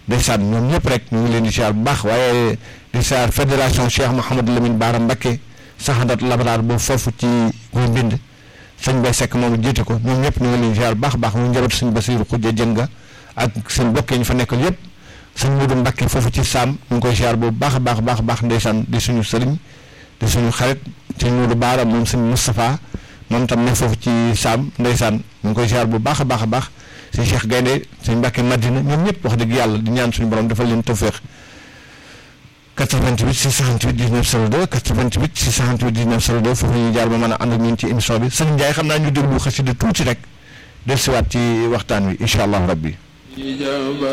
ndeysaan ñoom ñëpp rek ñu ngi leen di siyaar bu baax waaye di siyaar fédération Cheikh Mouhamadou Lamine Baara Mbacké saxandat labraar boobu foofu ci guy mbind sëñ Bay Sekk moom jiite ko ñoom ñëpp ñu ngi leen di siyaar bu baax a baax mu njabootu sëñ Basiiru Xujja Jënga ak seen bokk yi ñu fa nekkal yëpp sëñ Mudu Mbacké foofu ci Saam ñu ngi koy siyaar boobu baax a baax baax baax ndeysaan di suñu sëriñ di suñu xarit sëñ Mudu Baara moom sëñ Moustapha moom tam ne foofu ci Saam ndeysaan ñu ngi koy siyaar bu baax a baax a baax sëñ Cheikh Gaynde sëñ Mbàkke Madina ñoom ñëpp wax dëgg yàlla di ñaan suñu borom defal leen tawféex 88 668 19 02 88 668 19 02 foofu ñuy jaar ba mën a ànd ak ñun ci émission bi sëñ Ndiaye xam naa ñu déglu xasida tuuti rek dellusiwaat ci waxtaan wi incha allah rabbi